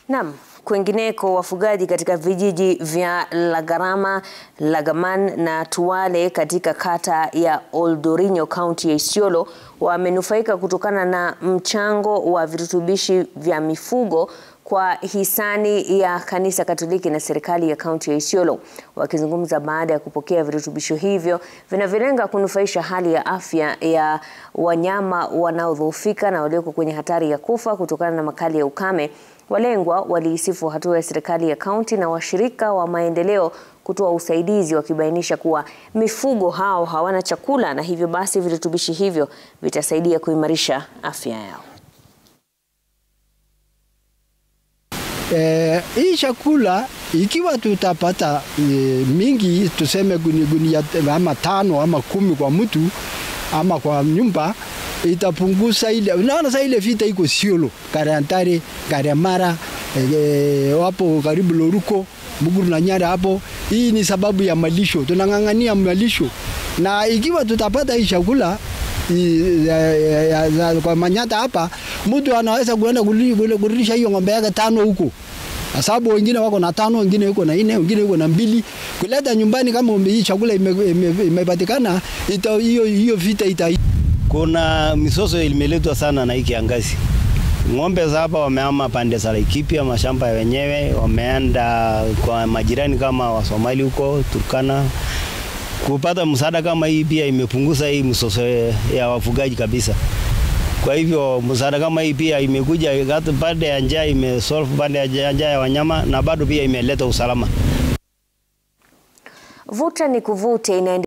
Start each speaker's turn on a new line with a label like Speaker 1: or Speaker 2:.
Speaker 1: Naam, kwingineko wafugaji katika vijiji vya Lagarama, Lagaman na Tuwale katika kata ya Oldorinyo kaunti ya Isiolo wamenufaika kutokana na mchango wa virutubishi vya mifugo kwa hisani ya kanisa Katoliki na serikali ya kaunti ya Isiolo. Wakizungumza baada ya kupokea virutubisho hivyo vinavyolenga kunufaisha hali ya afya ya wanyama wanaodhoofika na walioko kwenye hatari ya kufa kutokana na makali ya ukame, walengwa waliisifu hatua ya serikali ya kaunti na washirika wa maendeleo kutoa usaidizi wakibainisha kuwa mifugo hao hawana chakula na hivyo basi virutubishi hivyo vitasaidia kuimarisha afya yao.
Speaker 2: Eh, hii chakula ikiwa tutapata eh, mingi tuseme gunia gunia ama tano ama kumi kwa mtu ama kwa nyumba itapunguza ile, unaona sasa ile vita iko Isiolo, Karantare, Karemara, eh, wapo karibu Loruko, Muguru na Nyara hapo. Hii ni sababu ya malisho, tunang'ang'ania malisho, na ikiwa tutapata hii chakula i- ya- ya- ya- ya- kwa Manyata hapa, mtu anaweza kuenda kuli- kuli- kurudisha hiyo ng'ombe yake tano huko kwa sababu wengine wako na tano, wengine yuko na nne, wengine yuko na mbili. Kuleta nyumbani kama ume- hii chakula ime- ime- imepatikana, ita hiyo hiyo vita ita
Speaker 3: Kuna misoso imeletwa sana na hii kiangazi. Ng'ombe za hapa wamehama pande za Laikipia, mashamba ya wenyewe, wameenda kwa majirani kama Wasomali huko Turkana. Kupata msaada kama hii pia imepunguza hii msoso ya wafugaji kabisa. Kwa hivyo msaada kama hii pia imekuja hata baada ya njaa, imesolve baada ya njaa ya wanyama na bado pia imeleta usalama.
Speaker 1: Vuta ni kuvute inaendelea